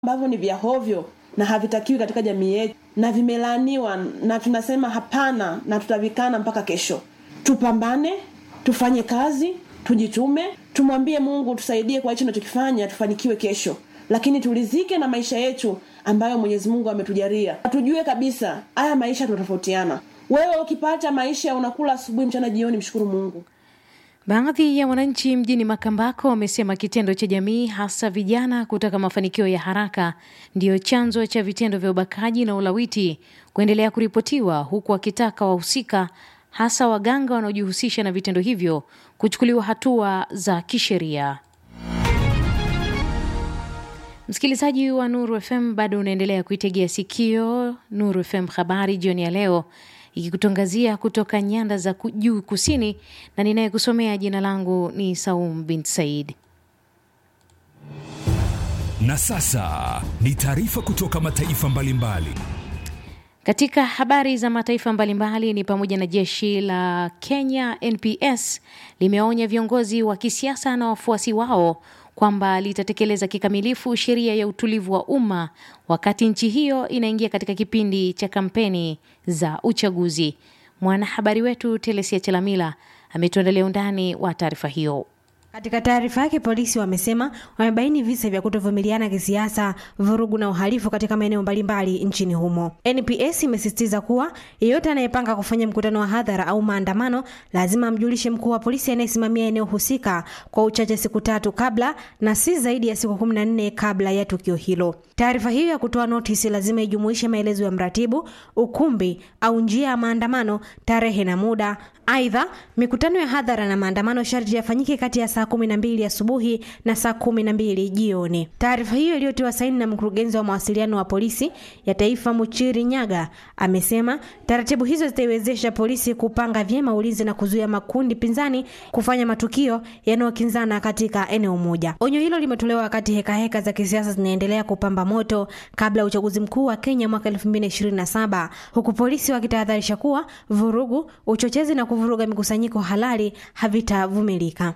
ambavyo ni vya hovyo na havitakiwi katika jamii yetu na vimelaaniwa na tunasema hapana na tutavikana mpaka kesho tupambane tufanye kazi tujitume tumwambie mungu tusaidie kwa hicho tunachokifanya tufanikiwe kesho lakini tulizike na maisha yetu ambayo mwenyezi mungu ametujalia tujue kabisa haya maisha tunatofautiana wewe ukipata maisha unakula asubuhi mchana jioni mshukuru mungu Baadhi ya wananchi mjini Makambako wamesema kitendo cha jamii hasa vijana kutaka mafanikio ya haraka ndiyo chanzo cha vitendo vya ubakaji na ulawiti kuendelea kuripotiwa, huku wakitaka wahusika hasa waganga wanaojihusisha na vitendo hivyo kuchukuliwa hatua za kisheria. Msikilizaji wa Nuru FM, bado unaendelea kuitegea sikio Nuru FM habari jioni ya leo ikikutangazia kutoka nyanda za juu kusini, na ninayekusomea jina langu ni Saum bin Said. Na sasa ni taarifa kutoka mataifa mbalimbali mbali. Katika habari za mataifa mbalimbali ni pamoja na jeshi la Kenya NPS limeonya viongozi wa kisiasa na wafuasi wao kwamba litatekeleza kikamilifu sheria ya utulivu wa umma wakati nchi hiyo inaingia katika kipindi cha kampeni za uchaguzi. Mwanahabari wetu Telesia Chelamila ametuandalia undani wa taarifa hiyo. Katika taarifa yake, polisi wamesema wamebaini visa vya kutovumiliana kisiasa, vurugu na uhalifu katika maeneo mbalimbali nchini humo. NPS imesisitiza kuwa yeyote anayepanga kufanya mkutano wa hadhara au maandamano lazima amjulishe mkuu wa polisi anayesimamia eneo husika kwa uchache siku tatu kabla na si zaidi ya siku kumi na nne kabla ya tukio hilo. Taarifa hiyo ya kutoa notisi lazima ijumuishe maelezo ya mratibu, ukumbi au njia ya maandamano, tarehe na muda. Aidha, mikutano ya hadhara na maandamano sharti yafanyike kati ya saa kumi na mbili asubuhi na saa kumi na mbili jioni. Taarifa hiyo iliyotiwa saini na mkurugenzi wa mawasiliano wa polisi ya taifa Muchiri Nyaga amesema taratibu hizo zitaiwezesha polisi kupanga vyema ulinzi na kuzuia makundi pinzani kufanya matukio yanayokinzana katika eneo moja. Onyo hilo limetolewa wakati hekaheka heka za kisiasa zinaendelea kupamba moto kabla ya uchaguzi mkuu wa Kenya mwaka 2027 huku polisi wakitahadharisha kuwa vurugu, uchochezi na kuvuruga mikusanyiko halali havitavumilika.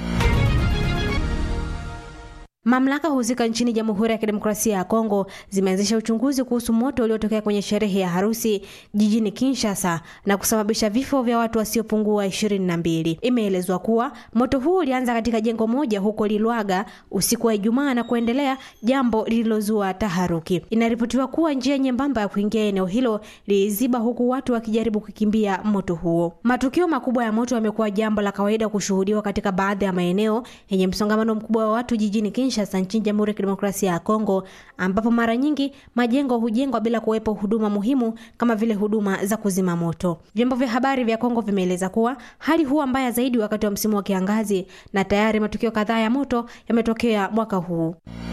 Mamlaka husika nchini Jamhuri ya Kidemokrasia ya Kongo zimeanzisha uchunguzi kuhusu moto uliotokea kwenye sherehe ya harusi jijini Kinshasa na kusababisha vifo vya watu wasiopungua ishirini na mbili. Imeelezwa kuwa moto huu ulianza katika jengo moja huko Lilwaga usiku wa Ijumaa na kuendelea, jambo lililozua taharuki. Inaripotiwa kuwa njia nyembamba ya kuingia eneo hilo liliziba, huku watu wakijaribu kukimbia moto huo. Matukio makubwa ya moto yamekuwa jambo la kawaida kushuhudiwa katika baadhi ya maeneo yenye msongamano mkubwa wa watu jijini Kinshasa Kinshasa nchini Jamhuri ya Kidemokrasia ya Kongo, ambapo mara nyingi majengo hujengwa bila kuwepo huduma muhimu kama vile huduma za kuzima moto. Vyombo vya habari vya Kongo vimeeleza kuwa hali huwa mbaya zaidi wakati wa msimu wa kiangazi, na tayari matukio kadhaa ya moto yametokea mwaka huu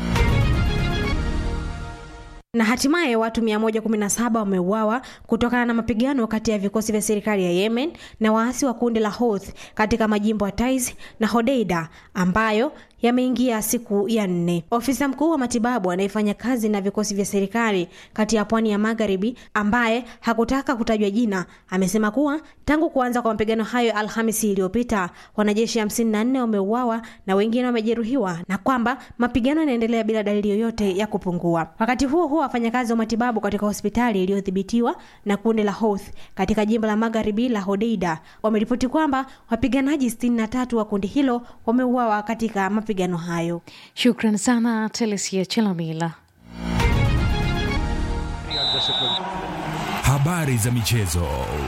na hatimaye watu 117 wameuawa kutokana na mapigano kati ya vikosi vya serikali ya Yemen na waasi wa kundi la Houthi katika majimbo ya Taiz na Hodeida ambayo yameingia siku ya nne. Ofisa mkuu wa matibabu anayefanya kazi na vikosi vya serikali kati ya pwani ya magharibi, ambaye hakutaka kutajwa jina, amesema kuwa tangu kuanza kwa mapigano hayo Alhamisi iliyopita wanajeshi 54 wameuawa na wengine wamejeruhiwa, na kwamba mapigano yanaendelea bila dalili yoyote ya kupungua. Wakati huo huo, wafanyakazi wa matibabu katika hospitali iliyodhibitiwa na kundi la Houthi katika jimbo la magharibi la Hodeida wameripoti kwamba wapiganaji 63 wa kundi hilo wameuawa katika mapigano hayo. Shukran sana Telesia Chelamila. Habari za michezo.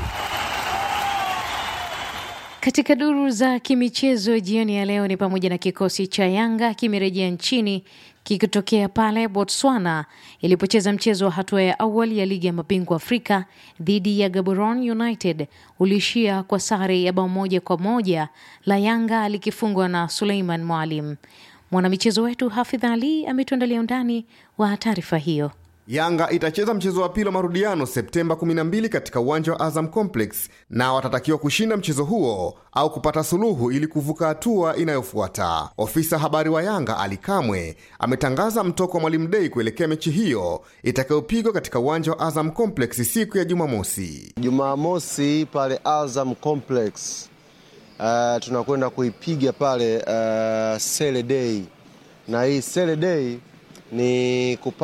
Katika duru za kimichezo jioni ya leo ni pamoja na kikosi cha Yanga kimerejea nchini kikitokea pale Botswana ilipocheza mchezo wa hatua ya awali ya ligi ya mabingwa Afrika dhidi ya Gaborone United uliishia kwa sare ya bao moja kwa moja, la Yanga likifungwa na Suleiman Mwalim. Mwanamichezo wetu Hafidh Ali ametuandalia undani wa taarifa hiyo. Yanga itacheza mchezo wa pili wa marudiano Septemba 12 katika uwanja wa Azam Complex na watatakiwa kushinda mchezo huo au kupata suluhu ili kuvuka hatua inayofuata. Ofisa habari wa Yanga Ali Kamwe ametangaza mtoko wa Mwalimu Dei kuelekea mechi hiyo itakayopigwa katika uwanja wa Azam Complex siku ya Jumamosi. Jumamosi pale Azam Complex, uh, tunakwenda kuipiga pale uh, Sele Day na hii Sele Day ni kupa